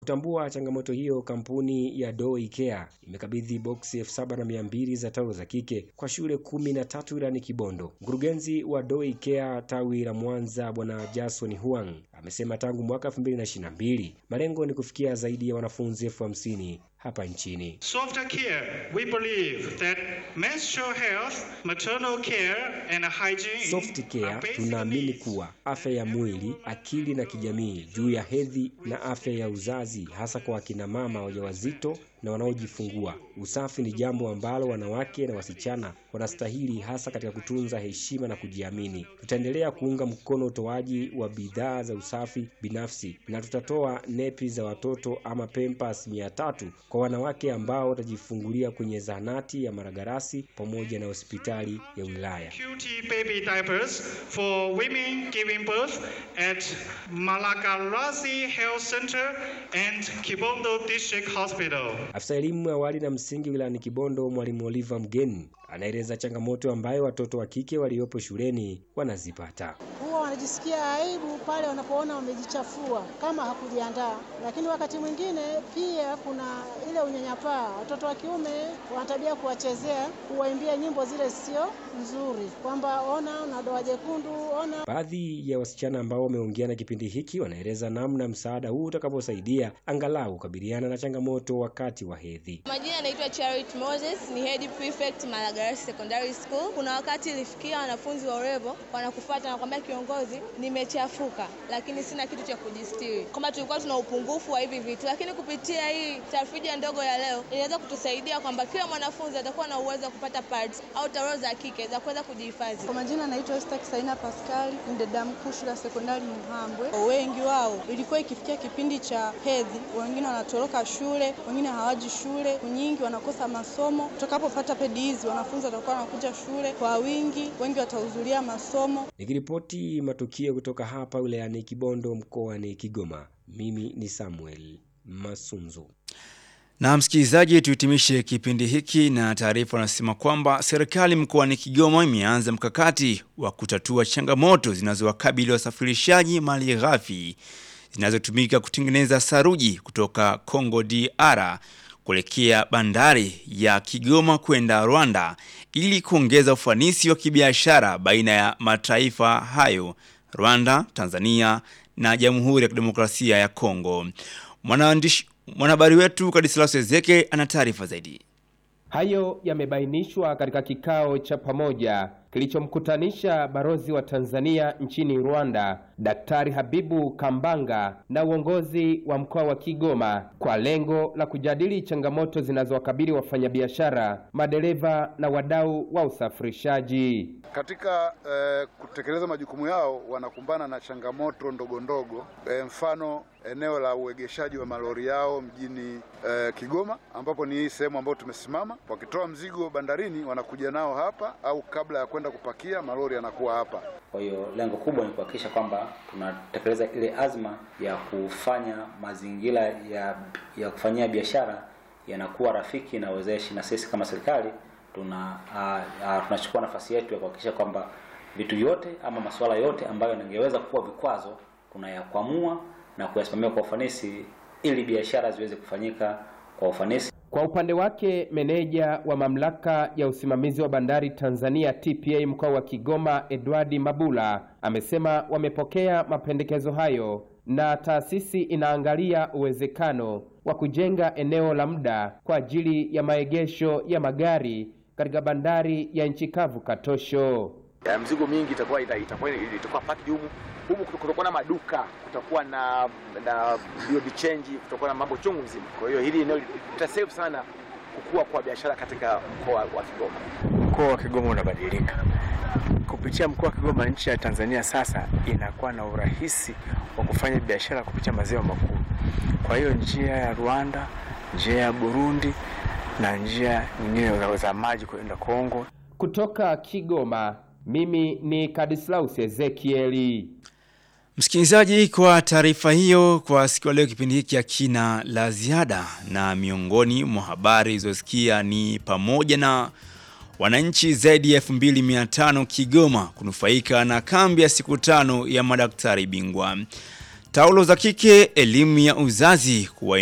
Kutambua changamoto hiyo, kampuni ya Doi Care imekabidhi boksi elfu saba na mia mbili za taulo za kike kwa shule kumi na tatu wilayani Kibondo. Mkurugenzi wa Doi Care tawi la Mwanza, Bwana Jason Huang amesema tangu mwaka 2022 malengo ni kufikia zaidi ya wanafunzi elfu hamsini hapa nchini. Soft care, we believe that menstrual health, maternal care and hygiene Soft Care tunaamini kuwa afya ya mwili, akili na kijamii juu ya hedhi na afya ya uzazi, hasa kwa akina mama wajawazito na wanaojifungua. Usafi ni jambo ambalo wanawake na wasichana wanastahili, hasa katika kutunza heshima na kujiamini. Tutaendelea kuunga mkono utoaji wa bidhaa za usafi binafsi na tutatoa nepi za watoto ama pempas mia tatu kwa wanawake ambao watajifungulia kwenye zahanati ya Maragarasi pamoja na hospitali ya wilaya. QT baby diapers for women giving birth at Malagarasi Health Center and Kibondo District Hospital. Afisa elimu ya awali na msingi wilayani Kibondo, mwalimu Oliver Mgeni anaeleza changamoto ambayo watoto wa kike waliopo shuleni wanazipata. huwa wanajisikia aibu pale wanapoona wamejichafua kama hakujiandaa, lakini wakati mwingine pia kuna ile unyanyapaa. Watoto wa kiume wana tabia kuwachezea, kuwaimbia nyimbo zile sio nzuri, kwamba ona una doa jekundu, ona Baadhi ya wasichana ambao wameongea na kipindi hiki wanaeleza namna msaada huu utakavyosaidia angalau kukabiliana na changamoto wakati wa hedhi. Majina anaitwa Charity Moses, ni head prefect Malagarasi Secondary School. Kuna wakati ilifikia wanafunzi wa urevo wanakufuata na kwambia, kiongozi, nimechafuka lakini sina kitu cha kujistiri, kwamba tulikuwa tuna upungufu wa hivi vitu, lakini kupitia hii tafrija ndogo ya leo inaweza kutusaidia kwamba kila mwanafunzi atakuwa na uwezo wa kupata pads au taulo za kike za kuweza kujihifadhi. Kwa majina naitwa Esther Kisaina Pascal, ni dada mkuu shule ya sekondari Muhambwe. Wengi wao ilikuwa ikifikia kipindi cha hedhi, wengine wanatoroka shule, wengine hawaji shule, nyingi wanakosa masomo. Tutakapopata pedi hizi, wanafunzi watakuwa wanakuja shule kwa wingi, wengi watahudhuria masomo. Nikiripoti matukio kutoka hapa wilayani Kibondo mkoani Kigoma, mimi ni Samuel Masunzu. Na msikilizaji, tuhitimishe kipindi hiki na taarifa wanasema kwamba serikali mkoani Kigoma imeanza mkakati wa kutatua changamoto zinazowakabili wasafirishaji mali ghafi zinazotumika kutengeneza saruji kutoka Congo DR kuelekea bandari ya Kigoma kwenda Rwanda ili kuongeza ufanisi wa kibiashara baina ya mataifa hayo, Rwanda, Tanzania na Jamhuri ya Kidemokrasia ya Kongo. Mwanaandishi Mwanahabari wetu Kadislas Ezeke ana taarifa zaidi. Hayo yamebainishwa katika kikao cha pamoja kilichomkutanisha balozi wa Tanzania nchini Rwanda, Daktari Habibu Kambanga na uongozi wa mkoa wa Kigoma kwa lengo la kujadili changamoto zinazowakabili wafanyabiashara, madereva na wadau wa usafirishaji. Katika eh, kutekeleza majukumu yao wanakumbana na changamoto ndogo ndogo, eh, mfano eneo la uegeshaji wa malori yao mjini eh, Kigoma, ambapo ni hii sehemu ambayo tumesimama. Wakitoa mzigo bandarini, wanakuja nao hapa, au kabla ya kwenda kupakia malori yanakuwa hapa. Kwa hiyo lengo kubwa ni kuhakikisha kwamba tunatekeleza ile azma ya kufanya mazingira ya, ya kufanyia biashara yanakuwa rafiki na wezeshi, na sisi kama serikali tuna uh, uh, tunachukua nafasi yetu ya kuhakikisha kwamba vitu vyote ama masuala yote ambayo yangeweza kuwa vikwazo tunayakwamua na kuyasimamia kwa ufanisi ili biashara ziweze kufanyika kwa ufanisi. Kwa upande wake meneja wa mamlaka ya usimamizi wa bandari Tanzania TPA mkoa wa Kigoma Edwardi Mabula amesema wamepokea mapendekezo hayo na taasisi inaangalia uwezekano wa kujenga eneo la muda kwa ajili ya maegesho ya magari katika bandari ya nchi kavu Katosho. Ya mzigo mingi itakuwa ita- itakuwa itakuwa packed humu humu, kutakuwa na maduka, kutakuwa na na BOB change, kutakuwa na mambo chungu mzima. Kwa hiyo hili eneo litasave sana kukua kwa biashara katika mkoa wa Kigoma. Mkoa wa Kigoma unabadilika kupitia mkoa wa Kigoma. Nchi ya Tanzania sasa inakuwa na urahisi wa kufanya biashara kupitia maziwa makuu. Kwa hiyo njia ya Rwanda, njia ya Burundi na njia nyingine za- za maji kwenda Kongo. Kutoka Kigoma, mimi ni Kadislaus Ezekieli. Msikilizaji, kwa taarifa hiyo, kwa siku ya leo kipindi hiki hakina la ziada, na miongoni mwa habari zilizosikia ni pamoja na wananchi zaidi ya 2500 Kigoma kunufaika na kambi ya siku tano ya madaktari bingwa. Taulo za kike, elimu ya uzazi kuwa